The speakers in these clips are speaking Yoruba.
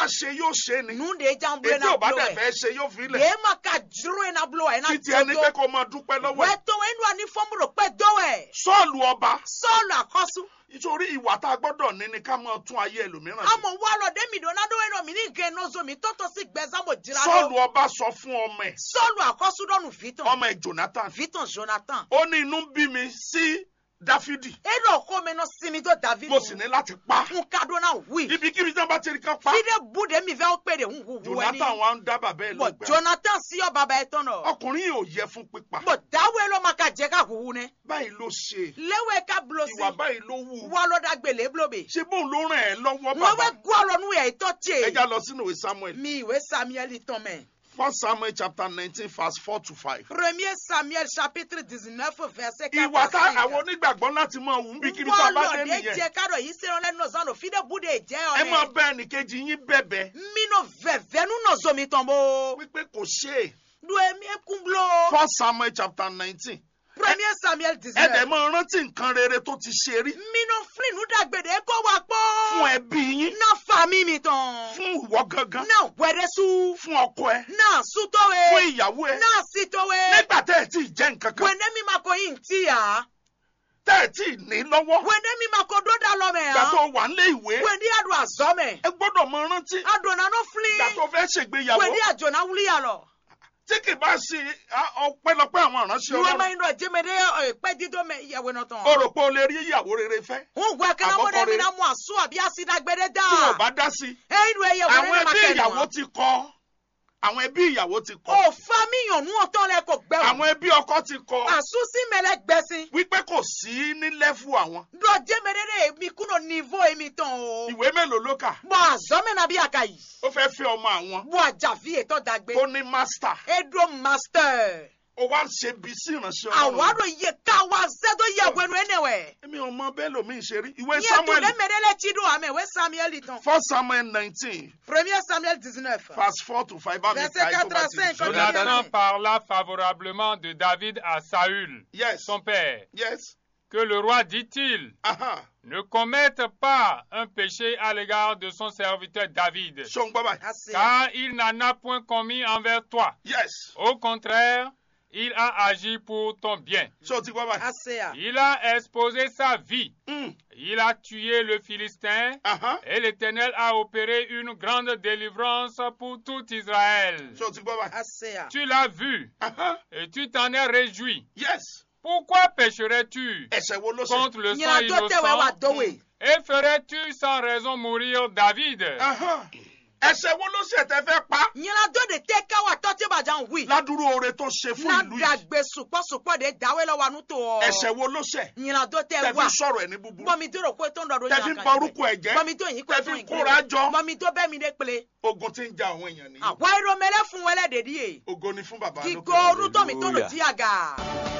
ṣe yóò ṣe ni nu de jan blo ètí na ò bá blo dẹ̀ ẹ fẹ́ ṣe yóò fi lẹ̀ ye ma ka juru na blo ẹ na títí ẹni pé todo kó máa dúpẹ́ lọ́wọ́ ẹ̀ wẹtọ ẹnu ani fọmúrò pẹ dọwẹ sọ́ọ̀lù ọba sọọlù àkọsù nítorí ìwà tá a gbọ́dọ̀ ní ni ká máa tún ayé ẹlòmíràn ṣe àmọ wà lọ dẹmi dọnà dọwẹ náà mi ní gẹ nọzọ mi tọtọ sí gbẹzámọ jìrà sọ́ọ̀lù lọ ọba sọ fún ọmọ ẹ̀ sọọlù àkọsù dọnù vitan ọmọ ẹ̀ jonathan vitan jonathan ó ní inú ń bí mi sí dáfídì edo ọkọ mi náà sinmi tó david mo sì ní láti pa n ka dọ náà wí ibikíbi tí wọ́n bá ti rí kan pa fide bude mi fẹ́ ó pè dé ń hu hu ẹni jonathan wa ń dá bàbá ẹ̀ bọ lọ́gbẹ̀ẹ́ jonathan sí ọ bàbá ẹ tán náà ọkùnrin yìí ò yẹ fún pípa bọ dáwọ ẹ lọ ma ka jẹ ká huhu nẹ báyìí ló ṣe léwé ká bulo sí ìwà báyìí ló wù wà lọ dàgbélé bulobe ṣé bóun ló ràn ẹ́ lọ́wọ́ wọn bàbá bẹ gbọ́ lọ nù yẹ ìtọ́ tiẹ̀ ẹja lọ sínú ìwé samuel mi ìwé samuel tán mẹ́. first samuel chapter nineteen verse four to five. premier samuel chapitre dix-neuf verset quatre ìwà tá à cinq. àwọn onígbàgbọ́ láti máa wù ń bí kíbi tá a bá dé wọ́n lọ nìyẹn jẹ́ kárọ̀ yìí sẹ́wọ́n lẹ́nu ọ̀sán lò fídẹ́ búdé jẹ́ ẹ máa ọ̀rẹ́. bá ẹnìkejì yín bẹ̀bẹ̀ mínú vẹ̀vẹ́ nínú zomi tán bó. wípé kò ṣe é lu èmi ekun blo. first samuel chapter nineteen premier samuel ẹ dẹ̀ dix-neuf. máa rántí nǹkan rere tó ti ṣe rí mínú fílínù dàgbèdè kó wa pọ́. fún ẹbí yín náà fa mímì tán. fún ìwọ gangan náà wẹ̀rẹ̀sù. fún ọkọ ẹ náà sútọ́wé. fún ìyàwó ẹ náà sítọ́wé. nígbà tẹ́ ẹ tí ì jẹ́ nǹkan kan wẹ̀ndé mi ma ko yín tí yà. tẹ́ ẹ tí ì ní lọ́wọ́ wẹ̀ndé mi ma ko dódà lọ́mẹ̀ ìgbà yà. tó wà nílé ìwé wẹ̀ndé àdùn àzọ́mẹ̀. ẹ gbọ́dọ̀ máa rántí adùn àná ìgbà tó fílín. fẹ́ ṣègbéyàwó wẹ̀ndé àjọ̀nà wúlíyà lọ. tí kì bá ṣe á- ọpẹ́lọpẹ́ àwọn ìránṣẹ́ ìwé máa ọlọ́run ń lọ jẹ́mẹ̀dé pẹ́ dídó mẹ ìyàwó náà tán. o rò pé o lè rí ìyàwó rere fẹ́ ń gbọ́ kí náà Àbọ̀kọ mọ́dé mi rere. náà mú àṣù àbí àṣìdágbẹ́dẹ́ dá. tí o bá dá sí i ẹ̀yin ìwé ìyàwó àwọn rẹ̀ máa ẹbí kẹ́nu ìyàwó wọn. ti kọ àwọn ẹbí ìyàwó ti kọ ò fa míyàn nú ọ̀tọ́ lẹ kò gbẹ wọn. àwọn ẹbí ọkọ ti kọ àṣù sí mẹ́lẹ̀ gbẹ̀sìn. wípé kò sí ní lẹ́fù àwọn lọ jẹ́mẹ̀dé mi kúrò nívo èmi tán o. ìwé mélòó ló kà bọ́ àzọ́mẹ̀ náà bí àkà yìí. ó fẹ́ fẹ́ ọmọ àwọn bọ́ àjàfi ètò dàgbé. tó ní mástà edo master. ó wá ń ṣe bí sí ìránṣẹ́ ọlọ́run àwárò yẹ káwa sẹ́dọ̀ yẹ wẹnu ẹnẹwẹ̀. èmi ò mọ bẹ́ẹ̀ lómi ṣe rí ìwé yẹ tó samuel lẹ́mẹ̀dẹ́lẹ́ tí dùn àmì ìwé samuel tán. first samuel nineteen premier samuel dix-neuf. verse four to five bá mi Verset ka ẹ̀ tó bá ti 85, jù. Jonathan parla favorablement de David à Saül, yes son père. yes Que le roi dit-il aha ne commette pas un péché à l'égard de son serviteur David, ṣé o ń gbọ́ báyìí Assez. car il n'en a point commis envers toi. yes Au contraire, il a agi pour ton bien. ṣé o ti gbọ́ báyìí Assez. à. Il a exposé sa vie. Mm, Il a tué le Philistin. aha Et l'Éternel a opéré une grande délivrance pour tout Israël. ṣé o ti gbọ́ báyìí Assez. à. Tu l'as vu aha et tu t'en es réjoui. yes Pourquoi pécherais-tu ẹ̀ṣẹ̀ wo ló ṣe contre le sang nyina dɔ tɛ wɛ wa innocent dɔ we. et ferais-tu sans raison mourir David aha ẹ̀ṣẹ̀ wo ló ṣe tẹ́ fẹ́ pa nyina dɔ de tɛ ka wa tɔ tɛ ba jan wi. ládùúrú oore tó ṣe fún na ìlú yìí dagbe supɔsupɔ de dawe la wa nu to. ẹ̀ṣẹ̀ wo ló ṣe nyina dɔ tɛ tẹ́ fi wa. sọ̀rọ̀ ẹ̀ ní búburú bɔmi tó rò pé tó ń dɔ do tẹ́ fi ń ba orúkọ ẹ̀ jẹ́ bɔmi tó yìí kó tẹ́ tó fi yìí kóra jọ bɔmi tó bɛ mi de kple. ogun tí ń ja àwọn èèyàn nìyí àwa irọ́ mẹ́lẹ́ fún wẹlẹ́ dèdí ye. ogo ni fún bàbá kíkó lókè orútọ́ mi tó lò Hallelujah. jí àga.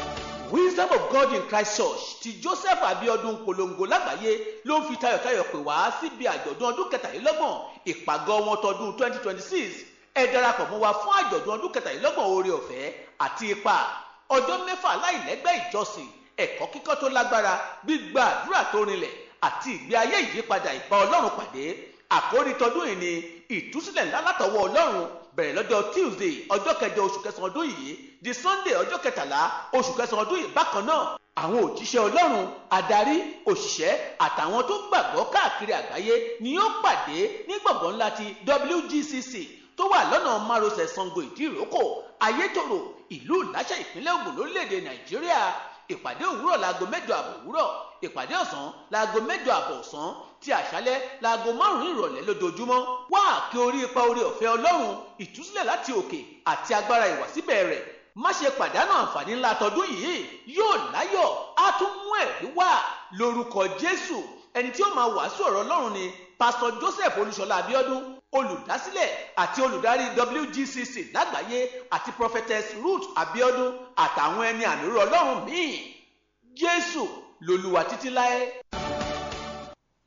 wisdom of god in christ church ti joseph abiodun polongo lágbàáyé ló ń fi tayọ̀tayọ̀ pè wá síbi àjọ̀dún ọdún kẹtàlélọ́gbọ̀n ìpàgọ́ wọn tọdún twenty twenty six ẹ darapọ̀ mọ́ wa fún àjọ̀dún ọdún kẹtàlélọ́gbọ̀n oore ọ̀fẹ́ àti ipa ọjọ́ mẹ́fà láìlẹ́gbẹ́ ìjọsìn ẹ̀kọ́ kíkọ́ tó lágbára gbígba àdúrà tó rinlẹ̀ àti ìgbé ayé ìyípadà ìbá ọlọ́run pàdé àkórí tọdún yìí ni ìtúsílẹ̀ ńlá látọwọ́ ọlọ́run bẹ̀rẹ̀ lọ́jọ́ tuesday ọjọ́ kẹjọ oṣù kẹsàn-án ọdún yìí di sunday ọjọ́ kẹtàlá oṣù kẹsàn-án ọdún yìí bákan náà àwọn òjíṣẹ́ ọlọ́run adarí òṣìṣẹ́ àtàwọn tó gbàgbọ́ káàkiri àgbáyé ni yóò pàdé ní gbọ̀ngàn ńlá ti wgcc tó wà lọ́nà márosẹ̀ sango ìdíròkò ayétòrò ìlú ìláṣẹ ìpínlẹ̀ ògùn lórílẹ̀‐èdè nàìjíríà ìpàdé òwúrọ̀ laago mẹ́jọ àbọ̀ òwúrọ̀ ìpàdé ọ̀sán laago mẹ́jọ àbọ̀ ọ̀sán ti àṣálẹ́ laago márùn-ún ìrọ̀lẹ́ lójoojúmọ́ wá àkè orí ipa orí ọ̀fẹ́ ọlọ́run ìtúsílẹ̀ láti òkè àti agbára ìwàsíbẹ̀ rẹ̀ má ṣe pàdánù àǹfààní ńlá tọdún yìí yóò láyọ̀ á tún mú ẹ̀rí wá lórúkọ jésù ẹni tí ó máa wàásù ọ̀rọ̀ ọlọ́run ni pásítọ̀ joseph olúṣọlá abiodun olùdásílẹ̀ àti olùdarí wgcc lágbàáyé àti prophetess ruth abiodun àtàwọn ẹni àmì òróró ọlọ́run míì jésù lolúwa títí láé.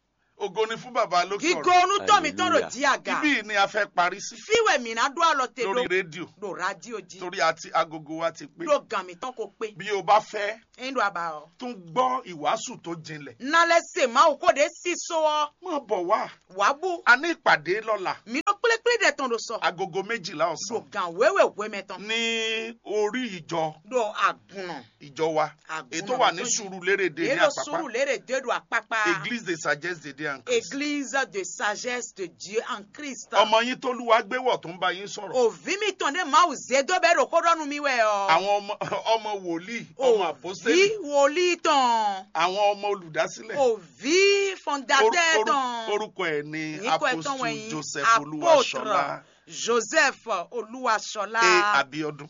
ògo ni fún bàbá lókè gigo ọ̀rọ̀ onutɔ mi tɔn do Hallelujah. di aga ibí yìí ni a fẹ́ parí sí fiwɛ mina do alɔ te lórí do rédíò do radio di torí àti agogo wa ti pé do gan mi tɔn ko pe bí o bá fẹ́ eyin do aba o tún gbọ́ ìwàásù tó jinlẹ̀ nalɛ se ma o ko de si so wɔ má bọ̀ wá wabu a ní ìpàdé lọ́la mi do kplekple de tɔn do sɔ agogo méjìlá do ọ̀sán gan wewe wemɛ tɔn ní orí ìjọ do agunɔ ìjọ wa Àgùnà ètò wà ní tó jì. Sùúrùlérè ní ero àpápá suru lere de do apapa église de sagesse de Dieu en Christ église de sagesse de dieu en christ ọmọ yín tó lúwa gbéwọ̀ tó ń bá yín sọ̀rọ̀ òvi mi tɔn de ma o ze do bɛ do ko dɔnu mi wɛ ɔ àwọn ọmọ ọmọ wòlíì ọmọ àpọ́sítélì òvi wòlíì tɔn àwọn ọmọ olùdásílẹ̀ òvi Oru- fondateur oru- tɔn orúkọ ẹ̀ ní Yín kọ́ ẹ̀ tán apostle wọ̀nyí. Joseph Apôtre Olúwaṣọlá joseph olúwaṣọlá a Abíọ́dún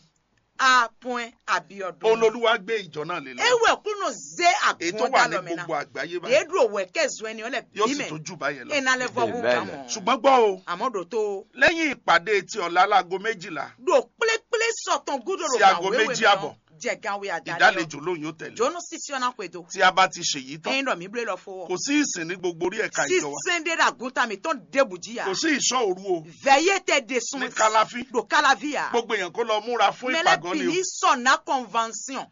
a point abiodun olólùwà gbé ìjọ náà lé lọ ewe kunu ze ètò wà ní agbọn dalọmina gbogbo àgbáyé báyìí edu owe kezu ẹni ọlẹ yóò sì bímẹ tó jù báyẹn lọ enalẹ fọwọ Amen. kamọ ṣùgbọ́n gbọ́ o àmọdò tó lẹ́yìn ìpàdé ti ọ̀la láago méjìlá do kplékplé sọtàn gúdòrò Sí aago méjì àbọ̀. jẹgàwé àdáyọ ìdálejò lóhùn yóò tẹ̀lé jóná sísí ọ̀nà pẹ̀dọ̀ tí a bá ti ṣèyí tán ẹyin dọ̀ mí blé lọ fọwọ́ kò sí ìsìn ní gbogbo orí ẹ̀ka ìjọ wa sísèndé dàgúntà mi tó ń débùjíyà kò sí ìṣọ́ òru o vẹ̀yẹ tẹ de sun ní kálàfí do kálàvíyà gbogbo èèyàn kó lọ múra fún ìpàgọ́ ni o mẹlẹ́bìlì sọ̀nà convention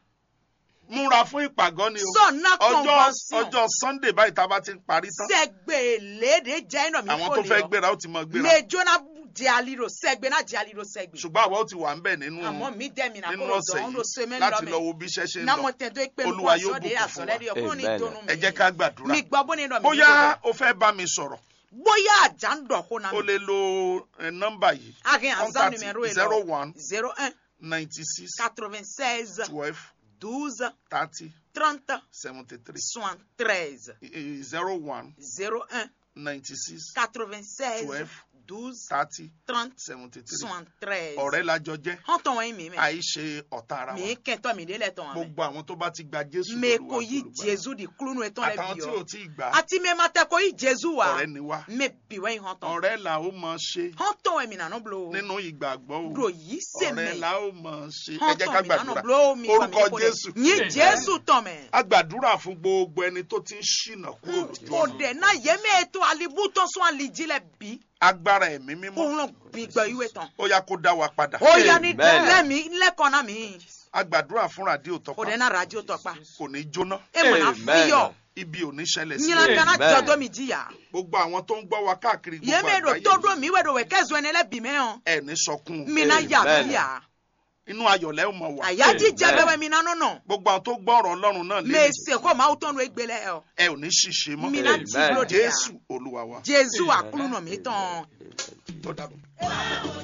múra fún ìpàgọ́ ni o sọ̀nà ọjọ́ convention ọjọ́ sunday báyìí tá a bá ti ń parí tán sẹ́gbẹ̀lẹ́dẹ̀ jẹ́ iná mi àwọn kò tó lè fẹ́ ọ gbéra ó ti mọ gbéra mẹjọ́nà di aliro sẹ́gbẹ̀ náà di aliro sẹ́gbẹ̀ ṣùgbọ́n àwa ó ti wà ń bẹ̀ nínú àmọ́ mi dẹ́mi náà nínú kó ọ̀sẹ̀ dọ̀ ọ́n ló ṣe yìí mẹ́rin láti lọ lọ́mẹ́ wo bí iṣẹ́ ṣe ń náà lọ mo tẹ̀ tó pé Olúwa nǹkan yóò sọ́dẹ̀ bùkún fún wa. àsọ̀lẹ́dẹ̀ ọkùnrin ní Amen. ìdùnnú mi ẹ jẹ́ ká gbàdúrà mi gbọ́ bó ní ìdọ̀ mi bóyá o fẹ́ bá mi sọ̀rọ̀ bóyá àjà ń dọ̀ kó náà o lè lo eh, nọ́mbà yìí akin ansa contact numéro yìí zero lọ one zero un ninety six quatre-vingt-seize twelve douze thirty trente seventy three soixante-treize zero one zero un ninety six quatre-vingt-seize twelve douze thirty trente seventy three soixante-treize ọ̀rẹ́ lajọ jẹ́ hàn tọ́ wọn yìí mi mẹ́ àìṣe ọ̀tá ara mi wa kẹ́ntọ́ mi délẹ̀ tọ́ wọn mẹ́ gbogbo àwọn tó bá ti gba Jésù me lólúwa ko yi àtolùgbàlà. jesu di kulunu etɔn lɛ àtàwọn bi tí ò yɔ tí ì gbà á ati me ma tɛ ko yi jesu wa ọ̀rẹ́ ni wá me bi wɛ yi hɔn tɔn ọ̀rẹ́ là ó mọ ṣe hɔn tɔn wɛ mina nɔ blo nínú ìgbàgbọ́ o do yi se ọ̀rẹ́ mɛ là ó mọ ṣe ẹ hɔn jẹ́ ká tɔn mina nɔ gbàdúrà blo mi fa mi orúkọ ko Jésù dɛ yi jesu tɔn mɛ a gbàdúrà fún gbogbo ẹni tó ti ń ṣìnà kúrò lójú o ọ̀nà dɛ na ye me eto alibu tɔn sɔn alidzi lɛ bi agbára ẹ̀mí mímọ́ kóhun bi gbɛ yi wɛ tɔn ó yá kó dá wa padà o ya ni Amen. lɛ mi lɛ kɔna mi a gbàdúrà fún ràdíò o tọpa dɛ na radio tɔ kpa kò ní jóná e mana Amen. fi yɔ ibi ò ní ṣẹlẹ̀ sí nyina i. kana Amen. jɔdɔ mi di ya gbogbo àwọn tó ń gbọ́ wa káàkiri ye gbogbo me do àgbáyé to do mi wɛ do wɛ kɛ zɔn ne lɛ bi mɛ yɔ ẹ ní sọkún o. mina ya Amen. bi ya. inú ayọ̀lẹ́ ò mọ̀ wá àyájí jẹ Amen. bẹbẹ mi nánú nà gbogbo àwọn tó gbọ́ ọ̀rọ̀ ọlọ́run náà lé mèsè kó máa tọ́nu egbélé ẹ ẹ ò ní ṣìṣe mọ́ mi náà Amen. jí lóde yà jésù olúwa wa jésù àkúlù nà mí tán. tó dàbọ̀.